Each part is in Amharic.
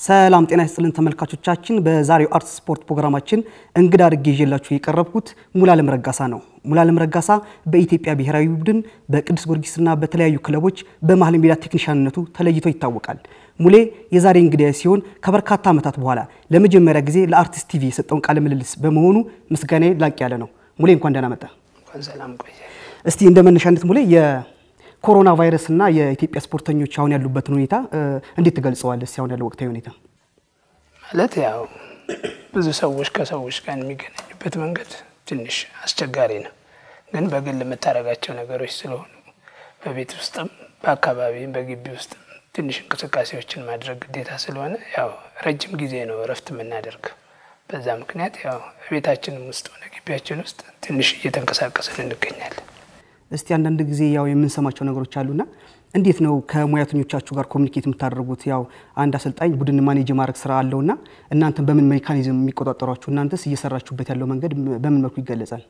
ሰላም ጤና ይስጥልን ተመልካቾቻችን። በዛሬው አርት ስፖርት ፕሮግራማችን እንግዳ አድርጌ ይዤላችሁ የቀረብኩት ሙሉዓለም ረጋሳ ነው። ሙሉዓለም ረጋሳ በኢትዮጵያ ብሔራዊ ቡድን በቅዱስ ጊዮርጊስና በተለያዩ ክለቦች በመሀል ሜዳ ቴክኒሻንነቱ ተለይቶ ይታወቃል። ሙሌ የዛሬ እንግዳ ሲሆን ከበርካታ ዓመታት በኋላ ለመጀመሪያ ጊዜ ለአርቲስት ቲቪ የሰጠውን ቃለ ምልልስ በመሆኑ ምስጋናዬ ላቅ ያለ ነው። ሙሌ እንኳን ደህና መጣ። ሰላም ቆየ። እስቲ እንደ መነሻነት ሙሌ የኮሮና ቫይረስ እና የኢትዮጵያ ስፖርተኞች አሁን ያሉበትን ሁኔታ እንዴት ትገልጸዋለህ? እስቲ አሁን ያለው ወቅታዊ ሁኔታ ማለት ያው ብዙ ሰዎች ከሰዎች ጋር የሚገናኙበት መንገድ ትንሽ አስቸጋሪ ነው። ግን በግል የምታደርጋቸው ነገሮች ስለሆኑ በቤት ውስጥም በአካባቢም በግቢ ውስጥም ትንሽ እንቅስቃሴዎችን ማድረግ ግዴታ ስለሆነ ያው ረጅም ጊዜ ነው እረፍት የምናደርገው። በዛ ምክንያት ያው ቤታችንም ውስጥ ሆነ ግቢያችን ውስጥ ትንሽ እየተንቀሳቀስን እንገኛለን። እስቲ አንዳንድ ጊዜ ያው የምንሰማቸው ነገሮች አሉና እንዴት ነው ከሙያተኞቻችሁ ጋር ኮሚኒኬት የምታደርጉት? ያው አንድ አሰልጣኝ ቡድን ማኔጅ ማድረግ ስራ አለውና እናንተን በምን ሜካኒዝም የሚቆጣጠሯችሁ? እናንተስ እየሰራችሁበት ያለው መንገድ በምን መልኩ ይገለጻል?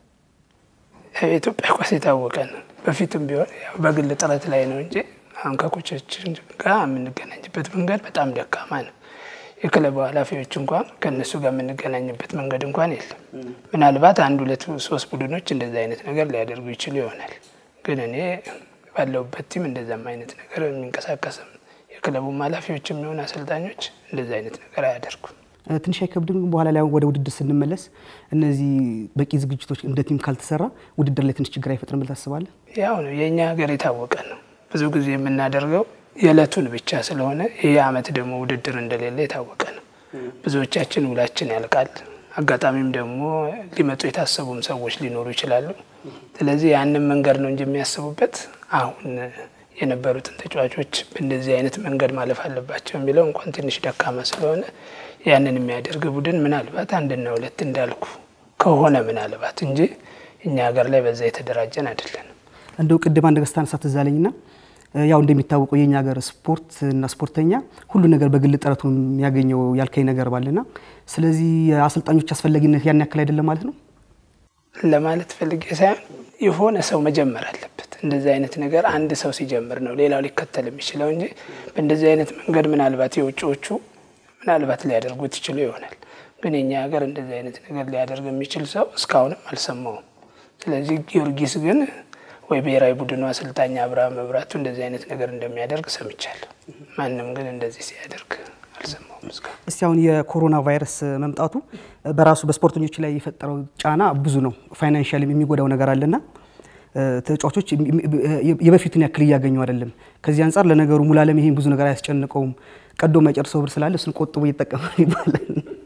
የኢትዮጵያ ኳስ የታወቀ ነው። በፊትም ቢሆን ያው በግል ጥረት ላይ ነው እንጂ አሁን ከኮቾችን ጋር የምንገናኝበት መንገድ በጣም ደካማ ነው። የክለቡ ኃላፊዎች እንኳን ከእነሱ ጋር የምንገናኝበት መንገድ እንኳን የለም። ምናልባት አንድ ሁለት ሶስት ቡድኖች እንደዚ አይነት ነገር ሊያደርጉ ይችሉ ይሆናል። ግን እኔ ባለሁበት ቲም እንደዛም አይነት ነገር የሚንቀሳቀስም የክለቡም ኃላፊዎች የሚሆኑ አሰልጣኞች እንደዚ አይነት ነገር አያደርጉም። ትንሽ አይከብድም? በኋላ ላይ ወደ ውድድር ስንመለስ እነዚህ በቂ ዝግጅቶች እንደ ቲም ካልተሰራ ውድድር ላይ ትንሽ ችግር አይፈጥርም ብለህ ታስባለህ? ያው ነው የእኛ ሀገር የታወቀ ነው። ብዙ ጊዜ የምናደርገው የዕለቱን ብቻ ስለሆነ ይህ አመት ደግሞ ውድድር እንደሌለ የታወቀ ነው። ብዙዎቻችን ውላችን ያልቃል። አጋጣሚም ደግሞ ሊመጡ የታሰቡም ሰዎች ሊኖሩ ይችላሉ። ስለዚህ ያንን መንገድ ነው እንጂ የሚያስቡበት አሁን የነበሩትን ተጫዋቾች በእንደዚህ አይነት መንገድ ማለፍ አለባቸው የሚለው እንኳን ትንሽ ደካማ ስለሆነ ያንን የሚያደርግ ቡድን ምናልባት አንድና ሁለት እንዳልኩ ከሆነ ምናልባት እንጂ እኛ ሀገር ላይ በዛ የተደራጀን አይደለንም። እንደው ቅድም አንድ ገጽታ ነሳት ትዝ አለኝና ያው እንደሚታወቀው የኛ ሀገር ስፖርት እና ስፖርተኛ ሁሉ ነገር በግል ጥረቱ የሚያገኘው ያልከኝ ነገር ባለና ስለዚህ የአሰልጣኞች አስፈላጊነት ያን ያክል አይደለም ማለት ነው ለማለት ፈልጌ ሳይሆን የሆነ ሰው መጀመር አለበት። እንደዚህ አይነት ነገር አንድ ሰው ሲጀምር ነው ሌላው ሊከተል የሚችለው እንጂ በእንደዚህ አይነት መንገድ ምናልባት የውጭዎቹ ምናልባት ሊያደርጉት ይችሉ ይሆናል። ግን የኛ ሀገር እንደዚህ አይነት ነገር ሊያደርግ የሚችል ሰው እስካሁንም አልሰማውም። ስለዚህ ጊዮርጊስ ግን ወይ ብሔራዊ ቡድኑ አሰልጣኝ አብርሃም መብራቱ እንደዚህ አይነት ነገር እንደሚያደርግ ሰምቻለሁ። ማንም ግን እንደዚህ ሲያደርግ አልሰማውም እስካሁን። እስቲ አሁን የኮሮና ቫይረስ መምጣቱ በራሱ በስፖርተኞች ላይ የፈጠረው ጫና ብዙ ነው። ፋይናንሻል የሚጎዳው ነገር አለና ተጫዋቾች የበፊቱን ያክል እያገኙ አይደለም። ከዚህ አንጻር ለነገሩ ሙሉዓለም ይሄን ብዙ ነገር አያስጨንቀውም። ቀዶ የማይጨርሰው ብር ስላለ እሱን ቆጥቦ እየጠቀመ ይባላል።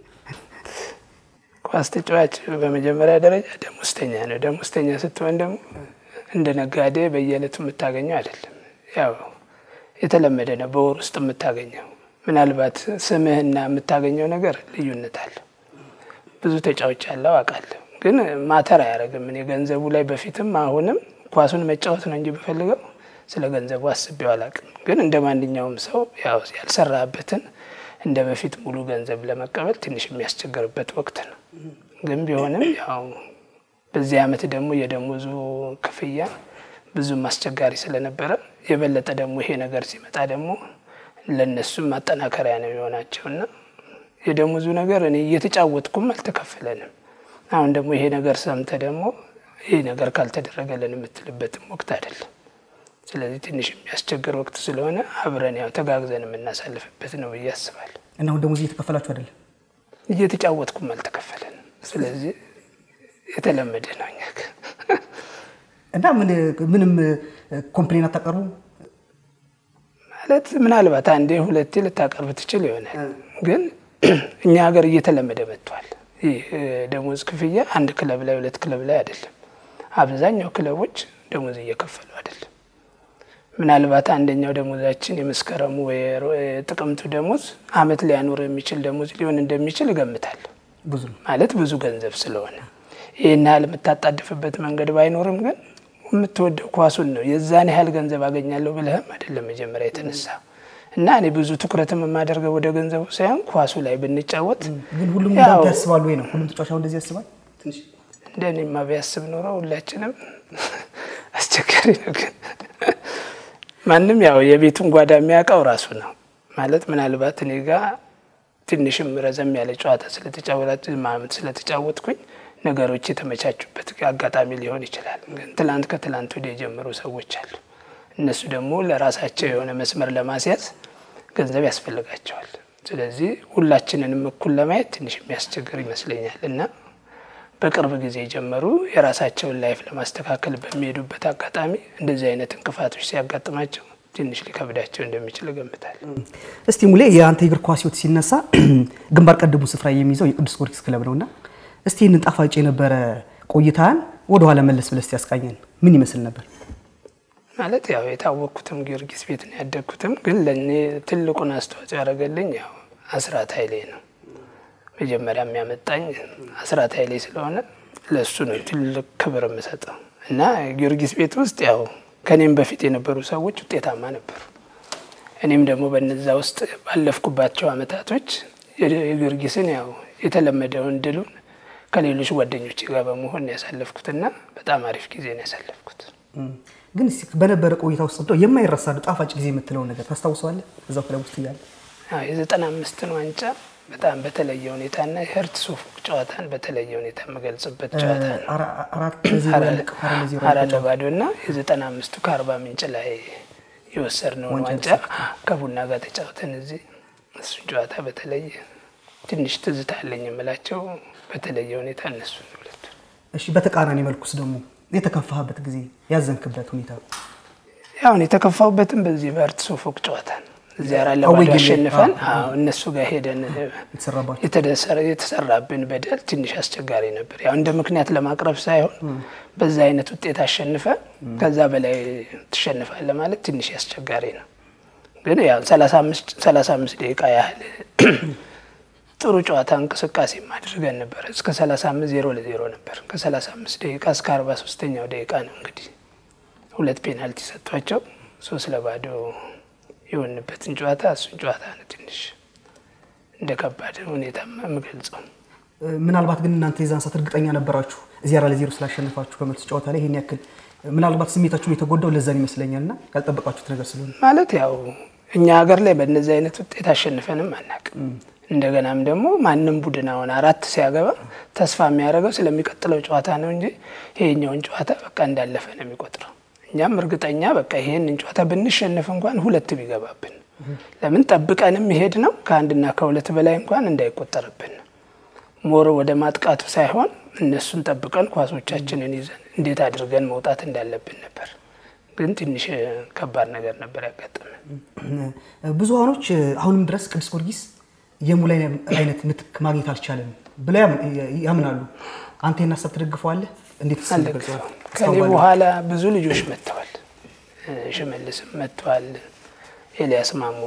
ኳስ ተጫዋች በመጀመሪያ ደረጃ ደሞዝተኛ ነው። ደሞዝተኛ ስትሆን ደግሞ እንደ ነጋዴ በየዕለቱ የምታገኘው አይደለም። ያው የተለመደ ነው፣ በወር ውስጥ የምታገኘው ምናልባት ስምህና የምታገኘው ነገር ልዩነት አለ። ብዙ ተጫዋች ያለው አውቃለሁ፣ ግን ማተር አያደርግም። እኔ ገንዘቡ ላይ በፊትም አሁንም ኳሱን መጫወት ነው እንጂ ብፈልገው ስለ ገንዘቡ አስቤው አላውቅም። ግን እንደ ማንኛውም ሰው ያው ያልሰራበትን እንደ በፊት ሙሉ ገንዘብ ለመቀበል ትንሽ የሚያስቸግርበት ወቅት ነው። ግን ቢሆንም ያው በዚህ አመት ደግሞ የደሞዙ ክፍያ ብዙም አስቸጋሪ ስለነበረ የበለጠ ደግሞ ይሄ ነገር ሲመጣ ደግሞ ለእነሱም ማጠናከሪያ ነው የሆናቸው እና የደሞዙ ነገር እኔ እየተጫወትኩም አልተከፈለንም። አሁን ደግሞ ይሄ ነገር ሰምተ ደግሞ ይሄ ነገር ካልተደረገልን የምትልበትም ወቅት አይደለም። ስለዚህ ትንሽ የሚያስቸግር ወቅት ስለሆነ አብረን ያው ተጋግዘን የምናሳልፍበት ነው ብዬ አስባለሁ። እና አሁን ደሞዝ እየተከፈላችሁ አይደለም? እየተጫወትኩም አልተከፈለንም። ስለዚህ የተለመደ ነው እኛ ጋር እና ምንም ኮምፕሌን አታቀርቡ ማለት ምናልባት አንዴ ሁለቴ ልታቀርብ ትችል ይሆናል። ግን እኛ ሀገር እየተለመደ መጥቷል። ይህ ደሞዝ ክፍያ አንድ ክለብ ላይ ሁለት ክለብ ላይ አይደለም። አብዛኛው ክለቦች ደሞዝ እየከፈሉ አይደለም። ምናልባት አንደኛው ደሞዛችን የመስከረሙ የጥቅምቱ ደሞዝ አመት ሊያኖር የሚችል ደሞዝ ሊሆን እንደሚችል እገምታለሁ። ብዙ ነው ማለት ብዙ ገንዘብ ስለሆነ ይህን ያህል የምታጣድፍበት መንገድ ባይኖርም ግን የምትወደው ኳሱን ነው። የዛን ያህል ገንዘብ አገኛለሁ ብለህም አይደለም መጀመሪያ የተነሳ እና እኔ ብዙ ትኩረትም የማደርገው ወደ ገንዘቡ ሳይሆን ኳሱ ላይ ብንጫወት ግን ሁሉም ያው እንዳንተ ያስባሉ ወይ ነው? ሁሉም ተጫዋች አሁን እንደዚህ ያስባል? ትንሽ እንደ እኔማ ቢያስብ ኖሮ ሁላችንም አስቸጋሪ ነው። ግን ማንም ያው የቤቱን ጓዳ የሚያውቀው ራሱ ነው ማለት ምናልባት እኔ ጋ ትንሽም ረዘም ያለ ጨዋታ ስለተጫወትኩኝ ነገሮች የተመቻቹበት አጋጣሚ ሊሆን ይችላል። ግን ትላንት ከትላንት ወዲያ የጀመሩ ሰዎች አሉ። እነሱ ደግሞ ለራሳቸው የሆነ መስመር ለማስያዝ ገንዘብ ያስፈልጋቸዋል። ስለዚህ ሁላችንንም እኩል ለማየት ትንሽ የሚያስቸግር ይመስለኛል እና በቅርብ ጊዜ የጀመሩ የራሳቸውን ላይፍ ለማስተካከል በሚሄዱበት አጋጣሚ እንደዚህ አይነት እንቅፋቶች ሲያጋጥማቸው ትንሽ ሊከብዳቸው እንደሚችል እገምታለሁ። እስቲ ሙሌ የአንተ የእግር ኳስ ሕይወት ሲነሳ ግንባር ቀደሙ ስፍራ የሚይዘው የቅዱስ ጊዮርጊስ ክለብ ነውና እስቲ ይህንን ጣፋጭ የነበረ ቆይታን ወደኋላ መለስ ብለስ ያስቃኘን ምን ይመስል ነበር? ማለት ያው የታወቅኩትም ጊዮርጊስ ቤት ነው ያደግኩትም፣ ግን ለእኔ ትልቁን አስተዋጽኦ ያደረገልኝ ያው አስራት ኃይሌ ነው። መጀመሪያ የሚያመጣኝ አስራት ኃይሌ ስለሆነ ለእሱ ነው ትልቅ ክብር የምሰጠው እና ጊዮርጊስ ቤት ውስጥ ያው ከኔም በፊት የነበሩ ሰዎች ውጤታማ ነበሩ። እኔም ደግሞ በነዛ ውስጥ ባለፍኩባቸው አመታቶች የጊዮርጊስን ያው የተለመደውን ድሉን ከሌሎች ጓደኞች ጋር በመሆን ያሳለፍኩትና በጣም አሪፍ ጊዜ ነው ያሳለፍኩት። ግን እስቲ በነበረ ቆይታ ውስጥ እንደው የማይረሳ ጣፋጭ ጊዜ የምትለውን ነገር ታስታውሰዋለህ? እዛው ክለብ ውስጥ እያለ የዘጠና አምስትን ዋንጫ በጣም በተለየ ሁኔታና የህርት ሶፎቅ ጨዋታን በተለየ ሁኔታ የምገልጽበት ጨዋታ ነው። አራት ለባዶ እና የዘጠና አምስቱ ከአርባ ምንጭ ላይ የወሰድነውን ዋንጫ ከቡና ጋር ተጫውተን እዚህ እሱን ጨዋታ በተለየ ትንሽ ትዝታ አለኝ የምላቸው በተለየ ሁኔታ እነሱ ሁለቱ። እሺ፣ በተቃራኒ መልኩስ ደግሞ የተከፋህበት ጊዜ ያዘንክበት ሁኔታ? ያሁን የተከፋሁበትም በዚህ በህርት ሶፎቅ ጨዋታ ነው። እዚያ አራት ለባዶ አሸንፈን እነሱ ጋር ሄደን የተሰራብን በደል ትንሽ አስቸጋሪ ነበር። ያው እንደ ምክንያት ለማቅረብ ሳይሆን በዛ አይነት ውጤት አሸንፈ ከዛ በላይ ትሸንፋለ ማለት ትንሽ አስቸጋሪ ነው። ግን ያው ሰላሳ አምስት ደቂቃ ያህል ጥሩ ጨዋታ እንቅስቃሴ አድርገን ነበር። እስከ ሰላሳ አምስት ዜሮ ለዜሮ ነበር። ከሰላሳ አምስት ደቂቃ እስከ አርባ ሶስተኛው ደቂቃ ነው እንግዲህ ሁለት ፔናልቲ ሰጥቷቸው ሶስት ለባዶ የሆንበትን ጨዋታ እሱን ጨዋታ ነው ትንሽ እንደ ከባድ ሁኔታ የምገልጸው። ምናልባት ግን እናንተ የዛን ሰዓት እርግጠኛ ነበራችሁ እዚህ አራት ለዜሮ ስላሸነፋችሁ በመልስ ጨዋታ ላይ ይሄን ያክል ምናልባት ስሜታችሁን የተጎዳው ለዛን ይመስለኛል እና ያልጠበቃችሁት ነገር ስለሆነ ማለት ያው እኛ ሀገር ላይ በእነዚህ አይነት ውጤት አሸንፈንም አናውቅም። እንደገናም ደግሞ ማንም ቡድን አሁን አራት ሲያገባ ተስፋ የሚያደርገው ስለሚቀጥለው ጨዋታ ነው እንጂ ይሄኛውን ጨዋታ በቃ እንዳለፈ ነው የሚቆጥረው። እኛም እርግጠኛ በቃ ይሄንን ጨዋታ ብንሸነፍ እንኳን ሁለት ቢገባብን ለምን ጠብቀንም ይሄድ ነው ከአንድና ከሁለት በላይ እንኳን እንዳይቆጠርብን ሞር ወደ ማጥቃቱ ሳይሆን እነሱን ጠብቀን ኳሶቻችንን ይዘን እንዴት አድርገን መውጣት እንዳለብን ነበር። ግን ትንሽ ከባድ ነገር ነበር ያጋጠመን። ብዙሃኖች አሁንም ድረስ ቅዱስ ጊዮርጊስ የሙላይ አይነት ምትክ ማግኘት አልቻለም ብለው ያምናሉ። አንተ ይህን ሀሳብ ትደግፈዋለህ? እንዴት ከኔ በኋላ ብዙ ልጆች መጥተዋል። ሽመልስም መጥተዋል። ኤልያስ ማሞ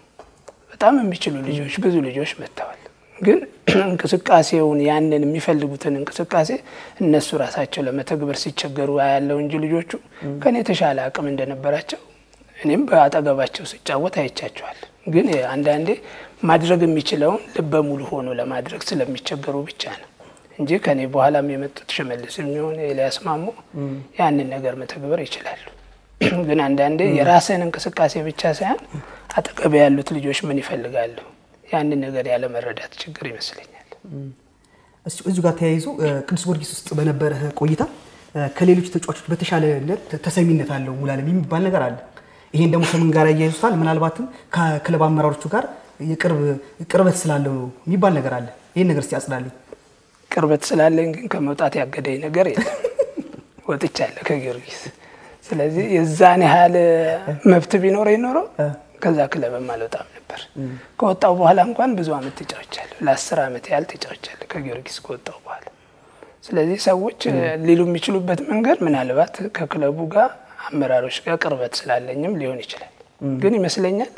በጣም የሚችሉ ልጆች ብዙ ልጆች መጥተዋል። ግን እንቅስቃሴውን ያንን የሚፈልጉትን እንቅስቃሴ እነሱ ራሳቸው ለመተግበር ሲቸገሩ ያለው እንጂ ልጆቹ ከኔ የተሻለ አቅም እንደነበራቸው እኔም በአጠገባቸው ስጫወት አይቻቸዋል። ግን አንዳንዴ ማድረግ የሚችለውን ልበ ሙሉ ሆኖ ለማድረግ ስለሚቸገሩ ብቻ ነው እንጂ ከኔ በኋላም የመጡት ሽመልስ የሚሆን ኤልያስ ማሞ ያንን ነገር መተግበር ይችላሉ። ግን አንዳንዴ የራስን እንቅስቃሴ ብቻ ሳይሆን አጠገብ ያሉት ልጆች ምን ይፈልጋሉ ያንን ነገር ያለ መረዳት ችግር ይመስለኛል። እዚሁ ጋር ተያይዞ ቅዱስ ጊዮርጊስ ውስጥ በነበረ ቆይታ ከሌሎች ተጫዋቾች በተሻለነት ተሰሚነት አለው ሙሉዓለም የሚባል ነገር አለ። ይሄን ደግሞ ከምን ጋር ያያይዙታል? ምናልባትም ከክለብ አመራሮቹ ጋር ቅርበት ስላለው ነው የሚባል ነገር አለ። ይህን ነገር እስቲ ያጽዳልኝ። ቅርበት ስላለኝ ግን ከመውጣት ያገደኝ ነገር የለም። ወጥቻለሁ ከጊዮርጊስ። ስለዚህ የዛን ያህል መብት ቢኖረኝ ኖሮ ከዛ ክለብም አልወጣም ነበር። ከወጣው በኋላ እንኳን ብዙ አመት ተጫውቻለሁ። ለአስር አመት ያህል ተጫውቻለሁ ከጊዮርጊስ ከወጣው በኋላ። ስለዚህ ሰዎች ሊሉ የሚችሉበት መንገድ ምናልባት ከክለቡ ጋር አመራሮች ጋር ቅርበት ስላለኝም ሊሆን ይችላል። ግን ይመስለኛል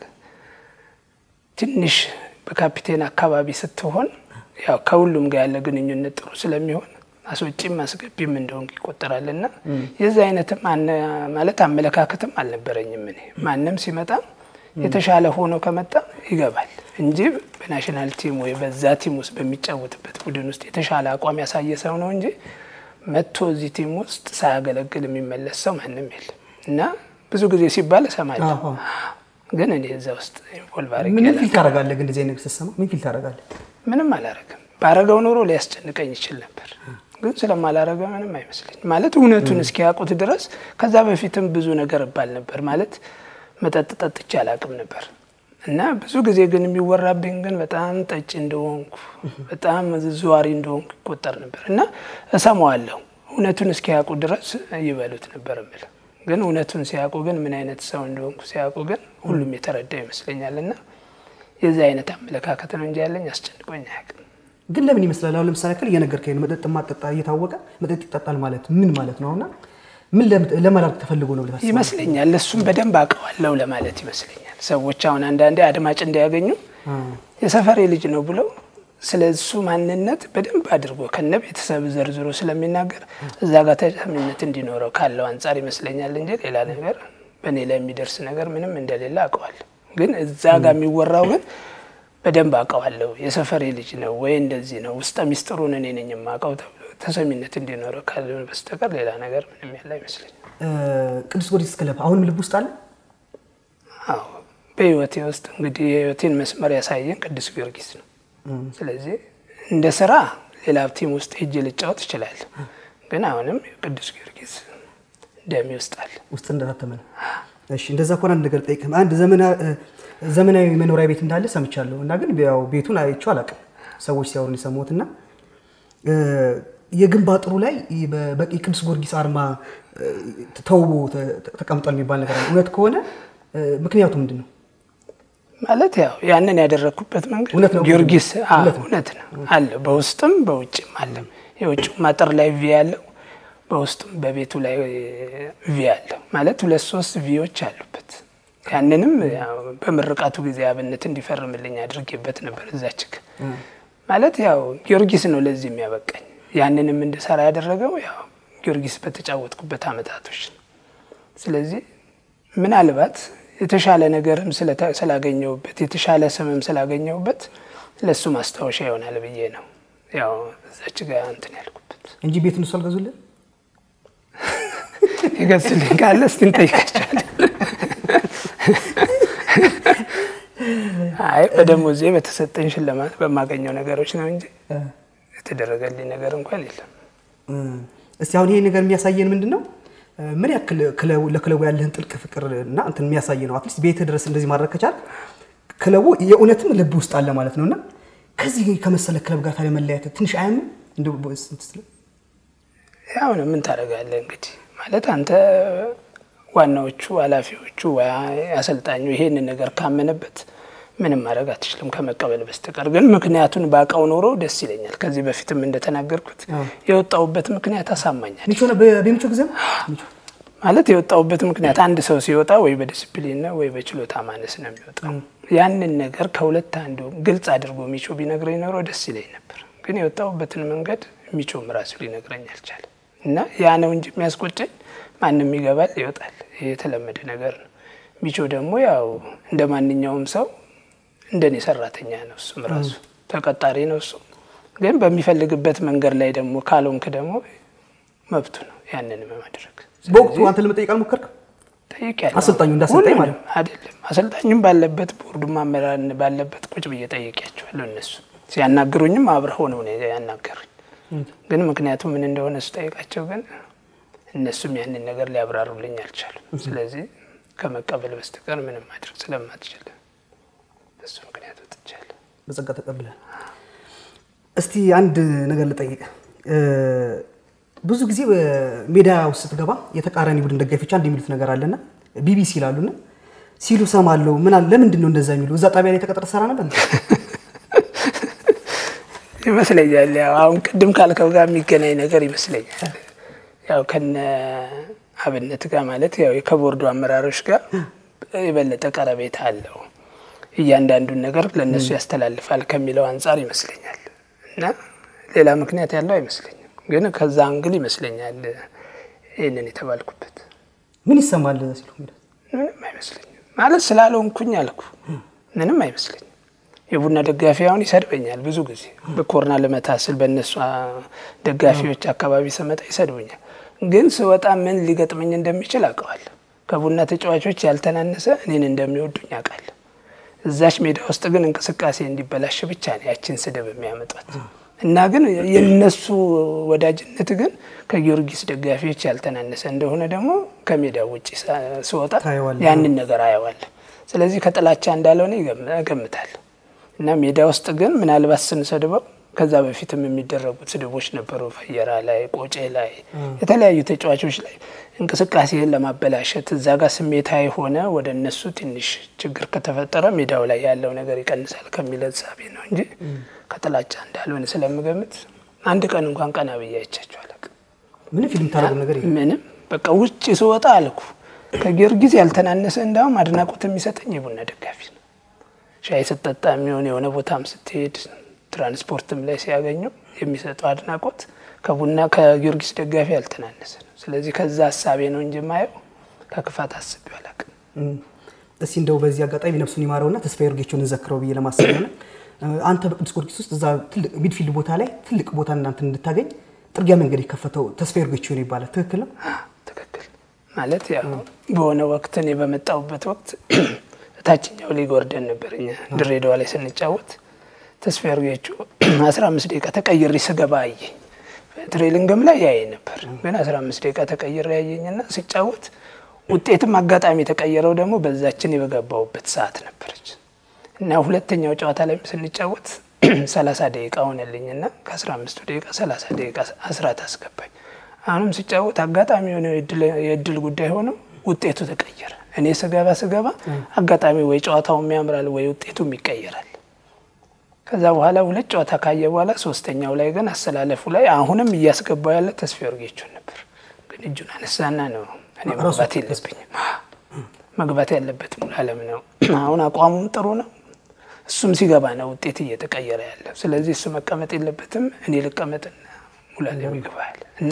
ትንሽ በካፒቴን አካባቢ ስትሆን ያው ከሁሉም ጋር ያለ ግንኙነት ጥሩ ስለሚሆን አስወጪም አስገቢም እንደሆንክ ይቆጠራልና የዚህ አይነትም ማለት አመለካከትም አልነበረኝም። እኔ ማንም ሲመጣ የተሻለ ሆኖ ከመጣ ይገባል እንጂ በናሽናል ቲም ወይ በዛ ቲም ውስጥ በሚጫወትበት ቡድን ውስጥ የተሻለ አቋም ያሳየ ሰው ነው እንጂ መጥቶ እዚህ ቲም ውስጥ ሳያገለግል የሚመለስ ሰው ማንም የለም እና ብዙ ጊዜ ሲባል እሰማለሁ። ግን እኔ እዛ ውስጥ ኢንቮልቭ አድርጌ ምን ፊል አላውቅም። ታደርጋለህ? ግን እንደዚህ አይነት ነገር ስትሰማ ምን ፊል ታደርጋለህ? ምንም አላረግም። ባረገው ኖሮ ሊያስጨንቀኝ ይችል ነበር፣ ግን ስለማላረገ ምንም አይመስለኝ። ማለት እውነቱን እስኪያውቁት ድረስ ከዛ በፊትም ብዙ ነገር እባል ነበር። ማለት መጠጥ ጠጥቼ አላውቅም ነበር እና ብዙ ጊዜ ግን የሚወራብኝ ግን በጣም ጠጭ እንደሆንኩ በጣም ዘዋሪ እንደሆንኩ ይቆጠር ነበር እና እሰማዋለሁ። እውነቱን እስኪያውቁ ድረስ ይበሉት ነበር የምልህ። ግን እውነቱን ሲያውቁ ግን ምን አይነት ሰው እንደሆንኩ ሲያውቁ ግን ሁሉም የተረዳው ይመስለኛል እና የዚህ አይነት አመለካከት ነው እንጂ ያለኝ አስጨንቆኝ አያውቅም። ግን ለምን ይመስላል? አሁን ለምሳሌ ያክል እየነገርከኝ ነው መጠጥ ማጠጣ እየታወቀ መጠጥ ይጠጣል ማለት ምን ማለት ነው? እና ምን ለም- ለመላክ ተፈልጎ ነው ብለህ ታስባለህ? ይመስለኛል እሱም በደንብ አውቀዋለሁ ለማለት ይመስለኛል። ሰዎች አሁን አንዳንዴ አድማጭ እንዲያገኙ አ፣ የሰፈሬ ልጅ ነው ብለው ስለ እሱ ማንነት በደንብ አድርጎ ከነ ቤተሰብ ዘርዝሮ ስለሚናገር እዛ ጋር ተሰሚነት እንዲኖረው ካለው አንጻር ይመስለኛል እንጂ ሌላ ነገር በእኔ ላይ የሚደርስ ነገር ምንም እንደሌለ አውቀዋለሁ። ግን እዛ ጋር የሚወራው ግን በደንብ አውቀዋለሁ የሰፈሬ ልጅ ነው ወይ እንደዚህ ነው ውስጠ ሚስጥሩን እኔ ነኝ የማውቀው ተብሎ ተሰሚነት እንዲኖረው ካልሆነ በስተቀር ሌላ ነገር ምንም ያለ አይመስለኝም። እ፣ ቅዱስ ጊዮርጊስ ክለብ አሁንም ልብ ውስጥ አለ? አዎ በህይወቴ ውስጥ እንግዲህ የህይወቴን መስመር ያሳየን ቅዱስ ጊዮርጊስ ነው። ስለዚህ እንደ ስራ ሌላ ቲም ውስጥ ሄጄ ልጫወት እችላለሁ፣ ግን አሁንም ቅዱስ ጊዮርጊስ ደሜ ውስጥ አለ። ውስጥ እንደታተመ ነው። እሺ እንደዛ ከሆነ አንድ ነገር ልጠይቅህ። አንድ ዘመና- እ፣ ዘመናዊ መኖሪያ ቤት እንዳለ ሰምቻለሁ እና ግን ያው ቤቱን አይቼው አላውቅም። ሰዎች ሲያወሩ ነው የሰማሁት እና እ፣ የግንብ አጥሩ ላይ በ- በቂ ቅዱስ ጊዮርጊስ አርማ እ፣ ተውቦ ተ- ተ- ተቀምጧል የሚባል ነገር አለ። እውነት ከሆነ እ፣ ምክንያቱ ምንድን ነው? ማለት ያው ያንን ያደረግኩበት መንገድ እውነት ነው። ጊዮርጊስ አዎ፣ እውነት ነው። እውነት ነው አለ። በውስጥም በውጭም አለ። የውጭው አጥር ላይ ቪ ያለው በውስጡም በቤቱ ላይ ቪ አለው። ማለት ሁለት ሶስት ቪዎች አሉበት። ያንንም ያው በምርቃቱ ጊዜ አብነት እንዲፈርምልኝ አድርጌበት ነበር እዛች ግ ማለት ያው ጊዮርጊስ ነው ለዚህ የሚያበቃኝ። ያንንም እንድሰራ ያደረገው ያው ጊዮርጊስ በተጫወትኩበት አመታቶች ነው። ስለዚህ ምናልባት የተሻለ ነገርም ስለተ- ስላገኘሁበት የተሻለ ስምም ስላገኘሁበት ለእሱ ማስታወሻ ይሆናል ብዬ ነው ያው እዛች ጋር እንትን ያልኩበት። እንጂ ቤት እነሱ አልገዙልን? ይገዝልኝ ካለ እስቲ እንጠይቃቸዋለን። አይ በደሞዜ በተሰጠኝ ሽልማት በማገኘው ነገሮች ነው እንጂ የተደረገልኝ ነገር እንኳን የለም። እ፣ እስቲ አሁን ይሄ ነገር የሚያሳየን ምንድን ነው? እ፣ ምን ያክል ክለቡ- ለክለቡ ያለህን ጥልቅ ፍቅር እና እንትን የሚያሳይ ነው። አትሊስት ቤትህ ድረስ እንደዚህ ማድረግ ከቻል ክለቡ የእውነትም ልብ ውስጥ አለ ማለት ነው እና ከዚህ ከመሰለ ክለብ ጋር ታዲያ መለያየት ትንሽ አያምም? እንደው በስንት ስለ- ያው ነው ምን ታደርጋለህ እንግዲህ ማለት አንተ ዋናዎቹ ኃላፊዎቹ ወይ አሰልጣኙ ይሄንን ነገር ካመነበት ምንም ማድረግ አትችልም ከመቀበል በስተቀር። ግን ምክንያቱን ባውቀው ኖሮ ደስ ይለኛል። ከዚህ በፊትም እንደተናገርኩት አዎ። የወጣሁበት ምክንያት አሳማኛል። ሚቾ ነው በ- በሚቾ ጊዜም ሚቾ ማለት የወጣሁበት ምክንያት አንድ ሰው ሲወጣ ወይ በዲስፕሊን ነው ወይ በችሎታ ማነስ ነው የሚወጣው። ያንን ነገር ከሁለት አንዱ ግልጽ አድርጎ ሚቾ ቢነግረኝ ኖሮ ደስ ይለኝ ነበር። ግን የወጣሁበትን መንገድ ሚቾም ራሱ ሊነግረኝ አልቻለም። እና ያ ነው እንጂ የሚያስቆጨኝ ማንም ይገባል ይወጣል፣ ይሄ የተለመደ ነገር ነው። ሚቾ ደግሞ ያው እንደ ማንኛውም ሰው እንደኔ ሰራተኛ ነው። እሱም ራሱ ተቀጣሪ ነው። እሱ ግን በሚፈልግበት መንገድ ላይ ደግሞ ካልሆንክ ደግሞ መብቱ ነው ያንን ማድረግ። በወቅቱ አንተ ለመጠየቅ አልሞከርክም? ጠይቄያለሁ። አሰልጣኙ እንዳሰልጣኝ ሁሉንም ማለት ነው። አይደለም። አሰልጣኙም ባለበት ቦርዱ አመራር ባለበት ቁጭ ብዬ ጠይቄያቸዋለሁ። እነሱ ሲያናግሩኝም አብረው ነው ያናገሩኝ። ግን ምክንያቱ ምን እንደሆነ ስጠይቃቸው ግን እነሱም ያንን ነገር ሊያብራሩልኝ አልቻሉም። ስለዚህ ከመቀበል በስተቀር ምንም ማድረግ ስለማትችል በሱ ምክንያት ወጥቻለሁ። በጸጋ ተቀብላል። እስቲ አንድ ነገር ልጠይቅ። ብዙ ጊዜ ሜዳ ውስጥ ስትገባ የተቃራኒ ቡድን ደጋፊዎች አንድ የሚሉት ነገር አለና ቢቢሲ ይላሉና ሲሉ ሰማለሁ። ምን አለ ለምንድን ነው እንደዛ የሚሉ? እዛ ጣቢያ ላይ ተቀጥረ ሰራ ነበር? ይመስለኛል ያው አሁን ቅድም ካልከው ጋር የሚገናኝ ነገር ይመስለኛል። ያው ከነ አብነት ጋር ማለት ያው ከቦርዱ አመራሮች ጋር የበለጠ ቀረቤታ አለው። እያንዳንዱን ነገር ለእነሱ ያስተላልፋል ከሚለው አንጻር ይመስለኛል እና ሌላ ምክንያት ያለው አይመስለኝም። ግን ከዛ አንግል ይመስለኛል ይህንን የተባልኩበት። ምን ይሰማል ሲሉ ምንም አይመስለኝም ማለት ስላልሆንኩኝ አልኩ። ምንም አይመስለኝም። የቡና ደጋፊ አሁን ይሰድበኛል ብዙ ጊዜ በኮርና ልመታ ስል በእነሱ ደጋፊዎች አካባቢ ስመጣ ይሰድቡኛል። ግን ስወጣ ምን ሊገጥመኝ እንደሚችል አውቀዋለሁ። ከቡና ተጫዋቾች ያልተናነሰ እኔን እንደሚወዱኝ አውቃለሁ። እዛች ሜዳ ውስጥ ግን እንቅስቃሴ እንዲበላሽ ብቻ ነው ያችን ስድብ የሚያመጧት እና ግን የነሱ ወዳጅነት ግን ከጊዮርጊስ ደጋፊዎች ያልተናነሰ እንደሆነ ደግሞ ከሜዳው ውጭ ስወጣ ታየዋለህ። ያንን ነገር አየዋለሁ። ስለዚህ ከጥላቻ እንዳልሆነ ይገም- እገምታለሁ እና ሜዳ ውስጥ ግን ምናልባት ስንሰድበው ከዛ በፊትም የሚደረጉት ስድቦች ነበሩ። ፈየራ ላይ፣ ቆጬ ላይ፣ የተለያዩ ተጫዋቾች ላይ እንቅስቃሴን ለማበላሸት እዛ ጋር ስሜታዊ ሆነ ወደ እነሱ ትንሽ ችግር ከተፈጠረ ሜዳው ላይ ያለው ነገር ይቀንሳል ከሚል እሳቤ ነው እንጂ ከጥላቻ እንዳልሆነ ስለምገምት አንድ ቀን እንኳን ቀና ብዬ አይቻቸው አላውቅም። ምንም ፊልም ታደርጉ ነገር የለም። ምንም በቃ ውጭ ስወጣ አልኩ ከጊዮርጊስ ያልተናነሰ እንዳውም አድናቆት የሚሰጠኝ የቡና ደጋፊ ነው። ሻይ ስጠጣ የሚሆን የሆነ ቦታም ስትሄድ ትራንስፖርትም ላይ ሲያገኙ የሚሰጠው አድናቆት ከቡና ከጊዮርጊስ ደጋፊ ያልተናነሰ ነው። ስለዚህ ከዛ ሀሳቤ ነው እንጂ ማየው ከክፋት አስቤው አላውቅም። እም፣ እስቲ እንደው በዚህ አጋጣሚ ነፍሱን ይማረውና ተስፋዬ ወርጌቾን እንዘክረው ብዬ ለማሰብ ነው። አንተ በቅዱስ ጊዮርጊስ ውስጥ እዛ ትልቅ ሚድፊልድ ቦታ ላይ ትልቅ ቦታ እናንተ እንድታገኝ ጥርጊያ መንገድ የከፈተው ተስፋዬ ወርጌቾ ነው ይባላል። ትክክል ነው? ትክክል ማለት ያው በሆነ ወቅት እኔ በመጣሁበት ወቅት ታችኛው ሊግ ወርደን ነበር እኛ ድሬዳዋ ላይ ስንጫወት ተስፋዬ ወርጌቾ አስራ አምስት ደቂቃ ተቀይሬ ስገባ አየኝ። ትሬሊንግም ላይ ያየ ነበር ግን አስራ አምስት ደቂቃ ተቀይሬ ያየኝና ሲጫወት ውጤትም አጋጣሚ የተቀየረው ደግሞ በዛችን የበገባውበት ሰዓት ነበረች እና ሁለተኛው ጨዋታ ላይ ስንጫወት ሰላሳ ደቂቃ ሆነልኝና ከአስራ አምስቱ ደቂቃ ሰላሳ ደቂቃ አስራት አስገባኝ። አሁንም ሲጫወት አጋጣሚ የሆነ የእድል ጉዳይ ሆነው ውጤቱ ተቀየረ። እኔ ስገባ ስገባ አጋጣሚ ወይ ጨዋታውም ያምራል ወይ ውጤቱም ይቀየራል። ከዛ በኋላ ሁለት ጨዋታ ካየ በኋላ ሶስተኛው ላይ ግን አሰላለፉ ላይ አሁንም እያስገባው ያለ ተስፋዬ ወርጌቾን ነበር። ግን እጁን አነሳና ነው እኔ መግባት የለብኝም መግባት ያለበት ሙሉዓለም ነው። አሁን አቋሙም ጥሩ ነው። እሱም ሲገባ ነው ውጤት እየተቀየረ ያለ። ስለዚህ እሱ መቀመጥ የለበትም እኔ ልቀመጥና ሙሉዓለም ይገባል እና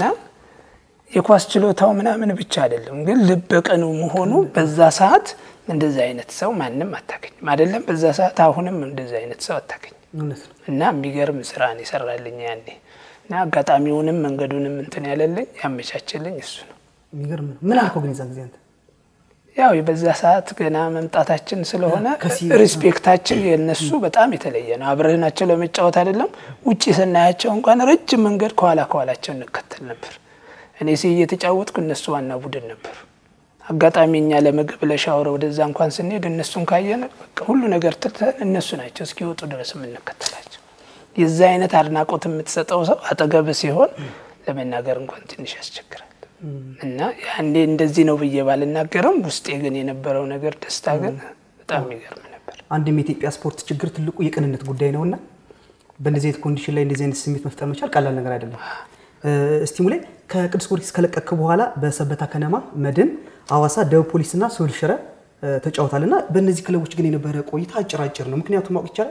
የኳስ ችሎታው ምናምን ብቻ አይደለም፣ ግን ልበ ቅኑ መሆኑ በዛ ሰዓት እንደዛ አይነት ሰው ማንም አታገኝም። አይደለም በዛ ሰዓት አሁንም እንደዛ አይነት ሰው አታገኝም። እውነት ነው። እና የሚገርም ስራን ይሰራልኝ ያኔ እና አጋጣሚውንም መንገዱንም እንትን ያለልኝ ያመቻችልኝ እሱ ነው። የሚገርም ነው። ምን አልከው ግን የዛ ጊዜ አንተ? ያው በዛ ሰዓት ገና መምጣታችን ስለሆነ ከሲ- ሪስፔክታችን የነሱ በጣም የተለየ ነው። አብረናቸው ለመጫወት አይደለም ውጭ ስናያቸው እንኳን ረጅም መንገድ ከኋላ ከኋላቸው እንከተል ነበር። እኔ ሲ እየተጫወትኩ እነሱ ዋና ቡድን ነበሩ። አጋጣሚ እኛ ለምግብ ለሻወር ወደዛ እንኳን ስንሄድ እነሱን ካየን በቃ ሁሉ ነገር ትተን እነሱ ናቸው እስኪወጡ ድረስ የምንከተላቸው። የዛ አይነት አድናቆት የምትሰጠው ሰው አጠገብ ሲሆን ለመናገር እንኳን ትንሽ ያስቸግራል። እና ያኔ እንደዚህ ነው ብዬ ባልናገርም ውስጤ ግን የነበረው ነገር ደስታ ግን በጣም የሚገርም ነበር። አንድም የኢትዮጵያ ስፖርት ችግር ትልቁ የቅንነት ጉዳይ ነውና በእንደዚህ አይነት ኮንዲሽን ላይ እንደዚህ አይነት ስሜት መፍጠር መቻል ቀላል ነገር አይደለም። እስቲ ሙሌ ከቅዱስ ጊዮርጊስ ከለቀክ በኋላ በሰበታ ከነማ፣ መድን፣ አዋሳ፣ ደቡብ ፖሊስና ሶል ሽረ ተጫውታል እና በእነዚህ ክለቦች ግን የነበረ ቆይታ አጭር አጭር ነው። ምክንያቱም ማወቅ ይቻላል።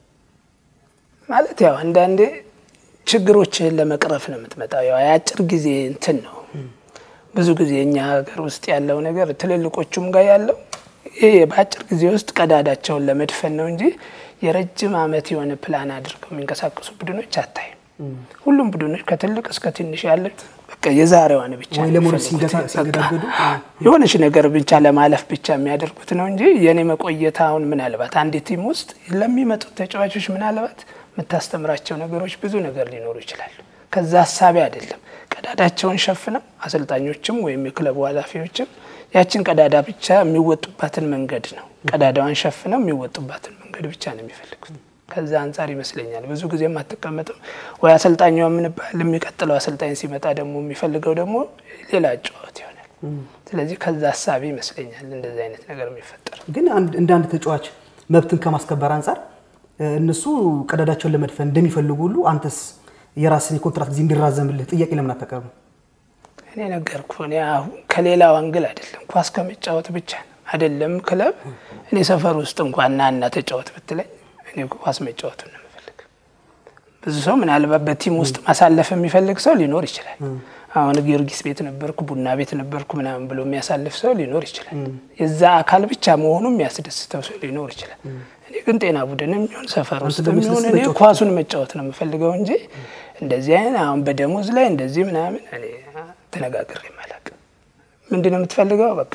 ማለት ያው አንዳንዴ ችግሮችህን ለመቅረፍ ነው የምትመጣው። ያው የአጭር ጊዜ እንትን ነው። ብዙ ጊዜ እኛ ሀገር ውስጥ ያለው ነገር ትልልቆቹም ጋር ያለው ይህ በአጭር ጊዜ ውስጥ ቀዳዳቸውን ለመድፈን ነው እንጂ የረጅም ዓመት የሆነ ፕላን አድርገው የሚንቀሳቀሱ ቡድኖች አታይም። ሁሉም ቡድኖች ከትልቅ እስከ ትንሽ ያሉት በቃ የዛሬዋን ብቻ ወይ ነው ለመውረድ የሚፈልጉት። ሲንገ- ሲንገዳገዱ የሆነች ነገር ብቻ ለማለፍ ብቻ የሚያደርጉት ነው እንጂ የኔ መቆየት አሁን ምናልባት አንድ ቲም ውስጥ ለሚመጡት ተጫዋቾች ምናልባት የምታስተምራቸው ነገሮች ብዙ ነገር ሊኖሩ ይችላሉ። ከዛ ሀሳቢ አይደለም። ቀዳዳቸውን ሸፍነው አሰልጣኞችም ወይም የክለቡ ኃላፊዎችም ያችን ቀዳዳ ብቻ የሚወጡባትን መንገድ ነው ቀዳዳዋን ሸፍነው የሚወጡባትን መንገድ ብቻ ነው የሚፈልጉት። ከዛ አንጻር ይመስለኛል ብዙ ጊዜም አትቀመጥም ወይ አሰልጣኛ የምንባል የሚቀጥለው አሰልጣኝ ሲመጣ ደግሞ የሚፈልገው ደግሞ ሌላ ጨዋታ ይሆናል። ስለዚህ ከዛ ሀሳቢ ይመስለኛል እንደዚህ አይነት ነገር የሚፈጠር ግን አንድ- እንደ አንድ ተጫዋች መብትን ከማስከበር አንጻር እ፣ እነሱ ቀዳዳቸውን ለመድፈን እንደሚፈልጉ ሁሉ አንተስ የራስን የኮንትራት ጊዜ እንዲራዘምልህ ጥያቄ ለምን አታቀርብም? እኔ ነገርኩ። እኔ አሁን ከሌላው አንግል አይደለም ኳስ ከመጫወት ብቻ ነው አይደለም ክለብ። እኔ ሰፈር ውስጥ እንኳን ና እና ተጫወት ብትለኝ እኔ ኳስ መጫወቱን ነው የምፈልግ። ብዙ ሰው ምናልባት በቲም ውስጥ ማሳለፍ የሚፈልግ ሰው ሊኖር ይችላል። አሁን ጊዮርጊስ ቤት ነበርኩ፣ ቡና ቤት ነበርኩ ምናምን ብሎ የሚያሳልፍ ሰው ሊኖር ይችላል። የዛ አካል ብቻ መሆኑ የሚያስደስተው ሰው ሊኖር ይችላል። እኔ ግን ጤና ቡድን የሚሆን ሰፈር ውስጥ ደግሞ የሚሆን እኔ ኳሱን መጫወት ነው የምፈልገው እንጂ እንደዚህ አይነት አሁን በደሞዝ ላይ እንደዚህ ምናምን እኔ ተነጋግሬ አላውቅም። ምንድን ነው የምትፈልገው? በቃ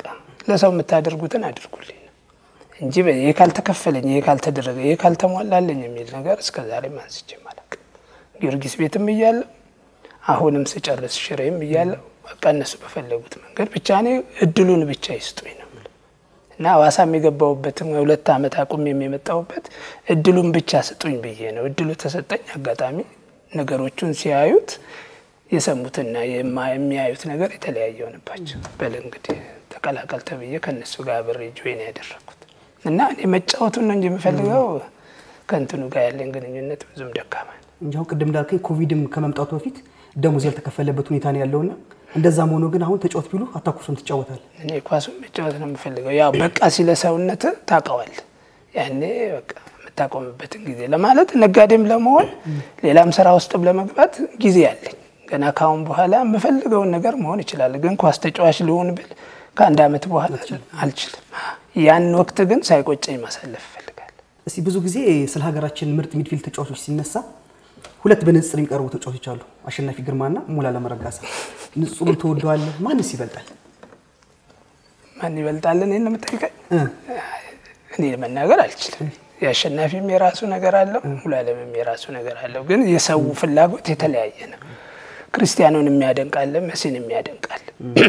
ለሰው የምታደርጉትን አድርጉልኝ ነው እንጂ ይሄ ካልተከፈለኝ፣ ይሄ ካልተደረገ፣ ይሄ ካልተሟላለኝ የሚል ነገር እስከ ዛሬ አንስቼ አላውቅም። ጊዮርጊስ ቤትም እያለሁ አሁንም ስጨርስ ሽሬም እያለሁ በቃ እነሱ በፈለጉት መንገድ ብቻ እኔ እድሉን ብቻ ይስጡኝ ነው እና ሐዋሳም የገባሁበትም ሁለት ዓመት አቁም የመጣሁበት እድሉን ብቻ ስጡኝ ብዬ ነው። እድሉ ተሰጠኝ። አጋጣሚ ነገሮቹን ሲያዩት የሰሙትና የሚያዩት ነገር የተለያየ ሆነባቸው። በል እንግዲህ ተቀላቀል ተብዬ ከእነሱ ጋር አብሬ ጆይን ያደረግኩት እና እኔ መጫወቱን ነው እንጂ የምፈልገው ከእንትኑ ጋር ያለኝ ግንኙነት ብዙም ደካማ ነው እንጂ አሁን ቅድም እንዳልከኝ ኮቪድም ከመምጣቱ በፊት ደሞዝ ያልተከፈለበት ሁኔታ ነው ያለውና እንደዛም ሆኖ ግን አሁን ተጫወት ቢሉ አታኩርሱም ትጫወታል። እኔ ኳሱን መጫወት ነው የምፈልገው። ያው በቃ ሲለ ሰውነት ታውቀዋል። ያኔ በቃ የምታቆምበትን ጊዜ ለማለት ነጋዴም ለመሆን ሌላም ስራ ውስጥም ለመግባት ጊዜ አለኝ። ገና ካሁን በኋላ የምፈልገውን ነገር መሆን ይችላል። ግን ኳስ ተጫዋች ልሆን ብል ከአንድ ዓመት በኋላ አልችልም። ያን ወቅት ግን ሳይቆጨኝ ማሳለፍ እፈልጋለሁ። እስቲ ብዙ ጊዜ ስለ ሀገራችን ምርጥ ሚድፊልድ ተጫዋቾች ሲነሳ ሁለት በንጽጽር የሚቀርቡ ተጫዋቾች አሉ፣ አሸናፊ ግርማና ሙሉዓለም ረጋሳ። ንጹሩን ተወደዋለህ? ማንስ ይበልጣል? ማን ይበልጣል? እኔን ነው የምጠይቀኝ? እኔ መናገር አልችልም። የአሸናፊም የራሱ ነገር አለው፣ ሙሉዓለምም የራሱ ነገር አለው። ግን የሰው ፍላጎት የተለያየ ነው። ክርስቲያኑን የሚያደንቃለ፣ መሲን የሚያደንቃለ።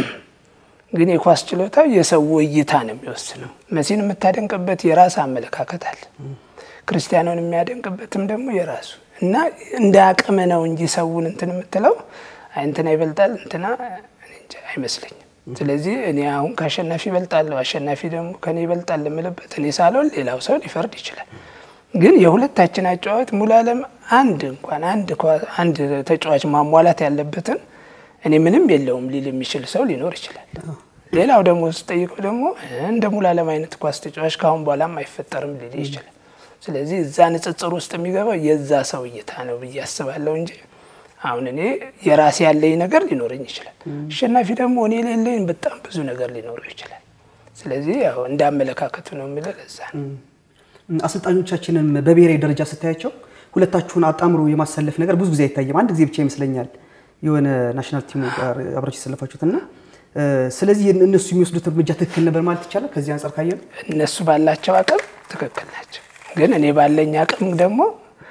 ግን የኳስ ችሎታው የሰው እይታ ነው የሚወስነው። መሲን የምታደንቅበት የራስ አመለካከት አለ። ክርስቲያኑን የሚያደንቅበትም ደግሞ የራሱ እና እንደ አቅም ነው እንጂ ሰውን እንትን የምትለው እንትና ይበልጣል እንትና አይመስለኝም። ስለዚህ እኔ አሁን ከአሸናፊ ይበልጣለሁ፣ አሸናፊ ደግሞ ከኔ ይበልጣል የምልበት እኔ ሳልሆን ሌላው ሰው ሊፈርድ ይችላል። ግን የሁለታችን አጨዋወት ሙሉዓለም አንድ እንኳን አንድ ተጫዋች ማሟላት ያለበትን እኔ ምንም የለውም ሊል የሚችል ሰው ሊኖር ይችላል። ሌላው ደግሞ ስጠይቀው ደግሞ እንደ ሙሉዓለም አይነት ኳስ ተጫዋች ከአሁን በኋላም አይፈጠርም ሊል ይችላል። ስለዚህ እዛ ንጽጽር ውስጥ የሚገባው የዛ ሰው እይታ ነው ብዬ አስባለሁ እንጂ አሁን እኔ የራሴ ያለኝ ነገር ሊኖረኝ ይችላል። አሸናፊ ደግሞ እኔ ሌለኝ በጣም ብዙ ነገር ሊኖረው ይችላል። ስለዚህ ያው እንደ አመለካከቱ ነው የሚለው ለዛ ነው። አሰልጣኞቻችንም በብሔራዊ ደረጃ ስታያቸው ሁለታችሁን አጣምሮ የማሰለፍ ነገር ብዙ ጊዜ አይታይም። አንድ ጊዜ ብቻ ይመስለኛል የሆነ ናሽናል ቲሙ ጋር አብራችሁ የሰለፋችሁት እና ስለዚህ እነሱ የሚወስዱት እርምጃ ትክክል ነበር ማለት ይቻላል። ከዚህ አንጻር ካየን እነሱ ባላቸው አቅም ትክክል ናቸው። ግን እኔ ባለኝ አቅም ደግሞ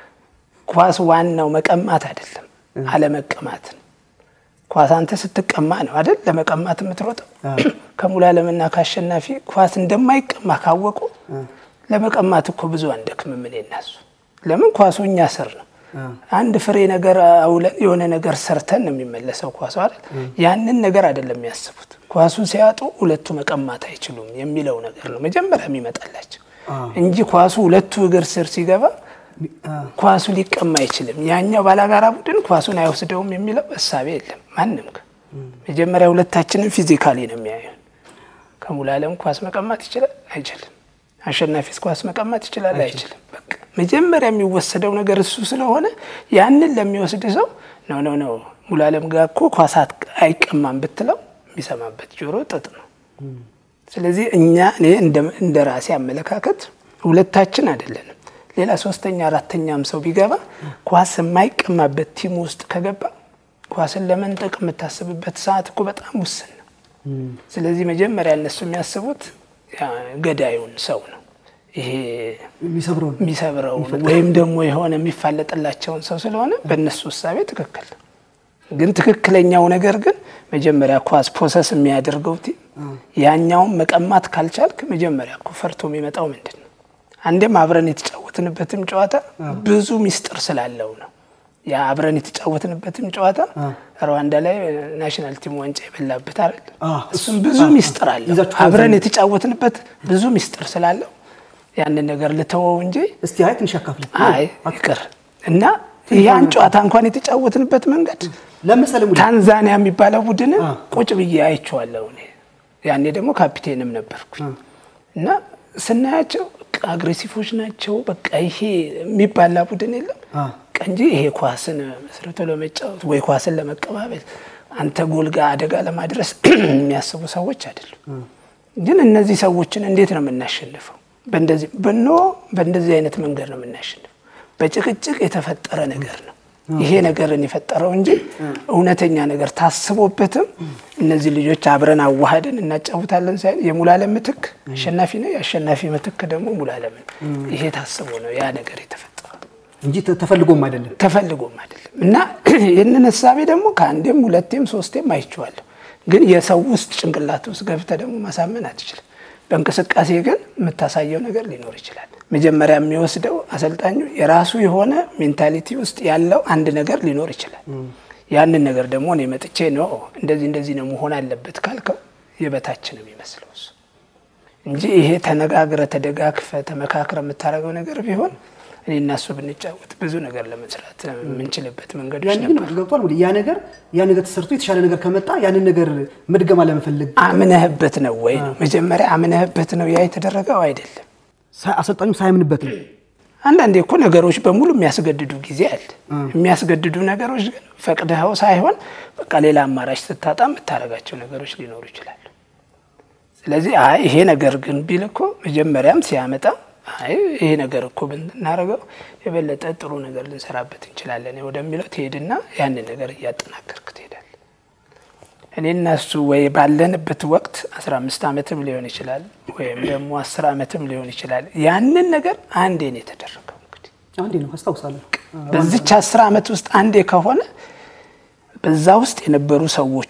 ኳስ ዋናው መቀማት አይደለም አለመቀማትን። ኳስ አንተ ስትቀማ ነው አይደል ለመቀማት የምትሮጠው። ከሙሉዓለምና ከአሸናፊ ኳስ እንደማይቀማ ካወቁ ለመቀማት እኮ ብዙ አንደክምም። እኔ እና እሱ ለምን ኳሱ እኛ ስር ነው። አንድ ፍሬ ነገር አውለን የሆነ ነገር ሰርተን ነው የሚመለሰው ኳሱ አይደል። ያንን ነገር አይደለም የሚያስቡት። ኳሱን ሲያጡ ሁለቱ መቀማት አይችሉም የሚለው ነገር ነው መጀመሪያ የሚመጣላቸው እንጂ ኳሱ ሁለቱ እግር ስር ሲገባ ኳሱ ሊቀማ አይችልም። ያኛው ባላጋራ ቡድን ኳሱን አይወስደውም የሚለው እሳቤ የለም ማንም ጋር። መጀመሪያ ሁለታችንም ፊዚካሊ ነው የሚያዩን። ከሙሉዓለም ኳስ መቀማት ይችላል አይችልም? አሸናፊስ ኳስ መቀማት ይችላል አይችልም? በቃ መጀመሪያ የሚወሰደው ነገር እሱ ስለሆነ ያንን ለሚወስድ ሰው ነው ነው ነው ሙሉዓለም ጋር እኮ ኳስ አይቀማም ብትለው የሚሰማበት ጆሮ ጥጥ ነው። ስለዚህ እኛ እኔ እንደ ራሴ አመለካከት ሁለታችን አይደለንም ሌላ ሶስተኛ አራተኛም ሰው ቢገባ ኳስ የማይቀማበት ቲም ውስጥ ከገባ ኳስን ለመንጠቅ የምታስብበት ሰዓት እኮ በጣም ውስን ነው። ስለዚህ መጀመሪያ እነሱ የሚያስቡት ገዳዩን ሰው ነው። ይሄ የሚሰብረውን ወይም ደግሞ የሆነ የሚፋለጥላቸውን ሰው ስለሆነ በእነሱ እሳቤ ትክክል ነው። ግን ትክክለኛው ነገር ግን መጀመሪያ ኳስ ፖሰስ የሚያደርገው ቲም ያኛውን መቀማት ካልቻልክ መጀመሪያ እኮ ፈርቶ የሚመጣው ምንድን ነው? አንዴም አብረን የተጫወትንበትም ጨዋታ ብዙ ሚስጥር ስላለው ነው። ያ አብረን የተጫወትንበትም ጨዋታ ሩዋንዳ ላይ ናሽናል ቲም ዋንጫ የበላበት አይደል? እሱም ብዙ ሚስጥር አለው። አብረን የተጫወትንበት ብዙ ሚስጥር ስላለው ያንን ነገር ልተወው እንጂ እስቲ አይ ትንሽ አካፍል። አይ ይቅር እና ያን ጨዋታ እንኳን የተጫወትንበት መንገድ ለምሳሌ ታንዛኒያ የሚባለው ቡድን ቁጭ ብዬ አይቼዋለሁ። እኔ ያኔ ደግሞ ካፒቴንም ነበርኩኝ እና ስናያቸው አግሬሲፎች ናቸው። በቃ ይሄ የሚባላ ቡድን የለም እንጂ ይሄ ኳስን መስርቶ ለመጫወት ወይ ኳስን ለመቀባበል አንተ ጎል ጋር አደጋ ለማድረስ የሚያስቡ ሰዎች አይደሉም። ግን እነዚህ ሰዎችን እንዴት ነው የምናሸንፈው? በእንደዚህ በኖ በእንደዚህ አይነት መንገድ ነው የምናሸንፈው። በጭቅጭቅ የተፈጠረ ነገር ነው ይሄ ነገርን የፈጠረው እንጂ እውነተኛ ነገር ታስቦበትም እነዚህ ልጆች አብረን አዋህደን እናጫውታለን ሳይሆን የሙሉዓለም ምትክ አሸናፊ ነው፣ የአሸናፊ ምትክ ደግሞ ሙሉዓለምን ይሄ ታስቦ ነው ያ ነገር የተፈጠረው እንጂ ተፈልጎም አይደለም ተፈልጎም አይደለም። እና ይህንን ሀሳቤ ደግሞ ከአንዴም ሁለቴም ሶስቴም አይቼዋለሁ። ግን የሰው ውስጥ ጭንቅላት ውስጥ ገብተህ ደግሞ ማሳመን አትችልም። በእንቅስቃሴ ግን የምታሳየው ነገር ሊኖር ይችላል። መጀመሪያ የሚወስደው አሰልጣኙ የራሱ የሆነ ሜንታሊቲ ውስጥ ያለው አንድ ነገር ሊኖር ይችላል። ያንን ነገር ደግሞ እኔ መጥቼ ነው እንደዚህ እንደዚህ ነው መሆን አለበት ካልከው የበታች ነው የሚመስለው እሱ እንጂ ይሄ ተነጋግረ ተደጋግፈ ተመካክረ የምታደርገው ነገር ቢሆን እኔ እና እሱ ብንጫወት ብዙ ነገር ለመስራት የምንችልበት መንገዶች ያን ግን ነበር። ገብቷል። ወደ ያ ነገር ያ ነገር ተሰርቶ የተሻለ ነገር ከመጣ ያንን ነገር መድገም አለመፈለግ አምነህበት ነው ወይ ነው መጀመሪያ አምነህበት ነው ያ የተደረገው አይደለም። ሳ- አሰልጣኙ ሳያምንበት ነው። አንዳንዴ እኮ ነገሮች በሙሉ የሚያስገድዱ ጊዜ አለ። የሚያስገድዱ ነገሮች ግን ፈቅደኸው ሳይሆን በቃ ሌላ አማራጭ ስታጣ የምታደርጋቸው ነገሮች ሊኖሩ ይችላሉ። ስለዚህ አይ ይሄ ነገር ግን ቢል እኮ መጀመሪያም ሲያመጣ አይ ይሄ ነገር እኮ ብናደርገው የበለጠ ጥሩ ነገር ልንሰራበት እንችላለን ወደሚለው ትሄድና ያንን ነገር እያጠናከርክ ትሄዳለህ። እኔና እሱ ወይ ባለንበት ወቅት 15 ዓመትም ሊሆን ይችላል ወይም ደግሞ 10 ዓመትም ሊሆን ይችላል። ያንን ነገር አንዴ ነው የተደረገው። እንግዲህ አንዴ ነው አስታውሳለሁ። በዚች 10 ዓመት ውስጥ አንዴ ከሆነ በዛ ውስጥ የነበሩ ሰዎች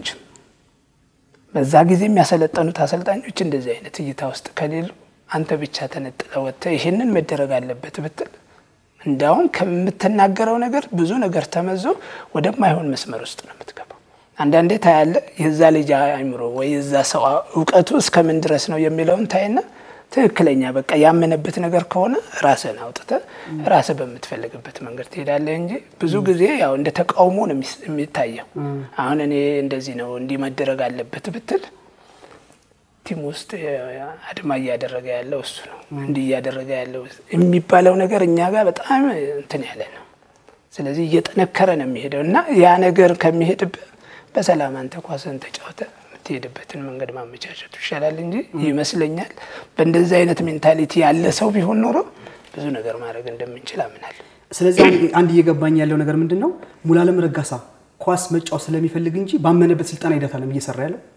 በዛ ጊዜ የሚያሰለጠኑት አሰልጣኞች እንደዚህ አይነት እይታ ውስጥ ከሌሉ አንተ ብቻ ተነጥለ ወጥተህ ይህንን መደረግ አለበት ብትል እንዳውም ከምትናገረው ነገር ብዙ ነገር ተመዞ ወደማይሆን መስመር ውስጥ ነው የምትገባው። አንዳንዴ ታያለ የዛ ልጅ አእምሮ ወይ የዛ ሰው እውቀቱ እስከምን ድረስ ነው የሚለውን ታይና ትክክለኛ በቃ ያመነበት ነገር ከሆነ ራስህን አውጥተህ ራስህ በምትፈልግበት መንገድ ትሄዳለህ እንጂ ብዙ ጊዜ ያው እንደ ተቃውሞ ነው የሚስ- የሚታየው። አሁን እኔ እንደዚህ ነው እንዲህ መደረግ አለበት ብትል ቲም ውስጥ አድማ እያደረገ ያለው እሱ ነው፣ እንዲህ እያደረገ ያለው የሚባለው ነገር እኛ ጋር በጣም እንትን ያለ ነው። ስለዚህ እየጠነከረ ነው የሚሄደው እና ያ ነገር ከሚሄድብህ በሰላም አንተ ኳስን ተጫውተ የምትሄድበትን መንገድ ማመቻቸቱ ይሻላል እንጂ ይመስለኛል በእንደዚህ አይነት ሜንታሊቲ ያለ ሰው ቢሆን ኖሮ ብዙ ነገር ማድረግ እንደምንችል አምናለሁ። ስለዚህ አንድ- አንድ እየገባኝ ያለው ነገር ምንድን ነው ሙሉዓለም ረጋሳ ኳስ መጫወት ስለሚፈልግ እንጂ ባመነበት ስልጠና ሂደት አለም እየሰራ ያለው